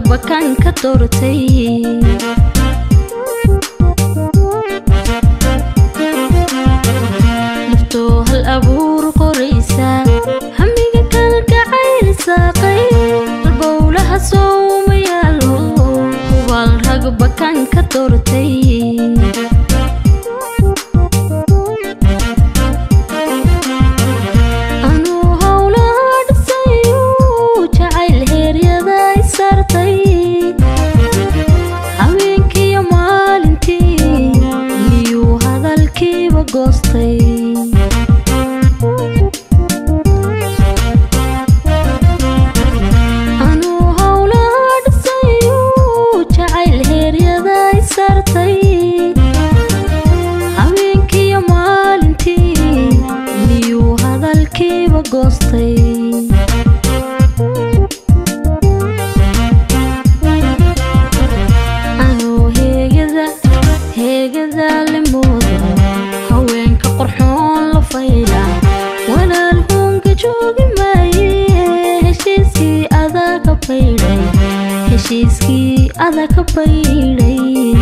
bakan ka doortay naftoo hal abuur qoraysa hamiga kalgacayl saaqay dalbowlaha sooma yaalo hubaal rag bakan ka doortay anuu howlaha dhisayu jacayl heeryada i saartay habeenkiiyo maalintii miyuu hadalkiiba goostay anuu howlaha dhisayu jacayl heeryada i saartay habeenkiiyo maalintii miyuu hadalkiiba goostay anuu heegada heegada limooda haweenka qorxoon la fayla walaal huunka joogi maaye heshiiskii adaa ka baydhay heshiiskii adaa ka baydhay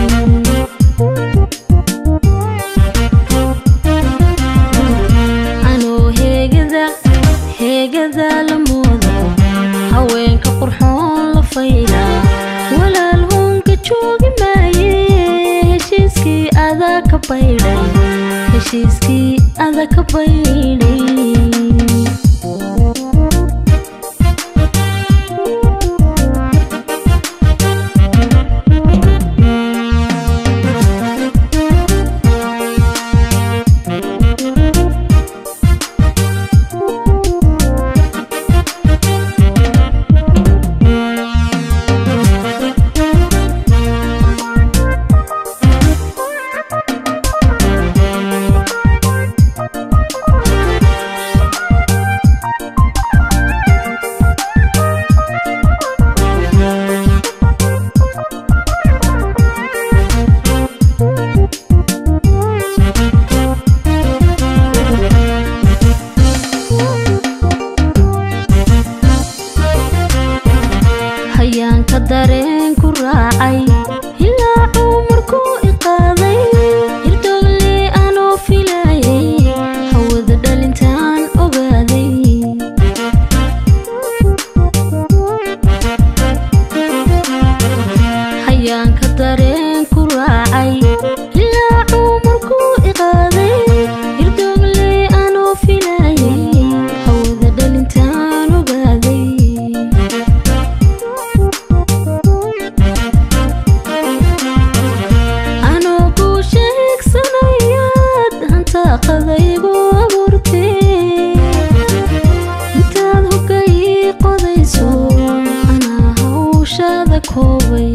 anuu heegada heegada la moodo haweenka qurxoon la fayla walaal huunka joogi maaye heshiiskii adaa ka baydhay heshiiskii adaa ka baydhay hayaanka dareen ku raacay ilaa cumarkuu i qaaday hirdoogle anoo filaayay hawada dhalintaan ogaaday hayaanka dareen ku raacay ilaa cumarkuu i qaaday hirdoogle anoo filaayay hawada dhalintaan ogaaday anoo kuu sheegsanayaad hantaaqadaygu abuurtee intaad hogga ii qodayso anaa hawshaada koobay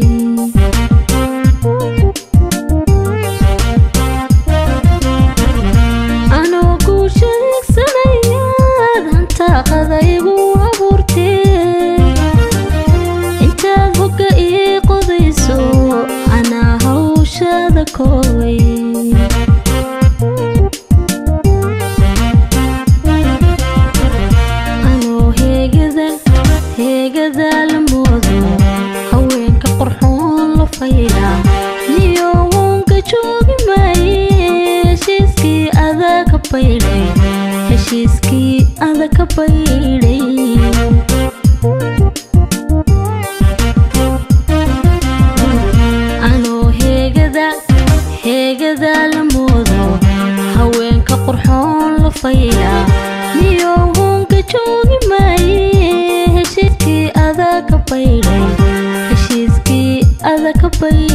anoo kuu sheegsanayaad hantaaqadaygu abuurtee intaad hogga ii qodayso anaa hawshaada koobay anoo heegada heegada la moodo haweenka qorxoon la fayla niyo wuunka joogi maaye heshiiskii adaa ka baydhay heshiiskii ada ka baydhay anoo heegada heegada la moodo haweenka qurxoon la fayla niyo huunka joogi maaye heshiiskii adaa ka baydhay heshiiskii ada ka baydhay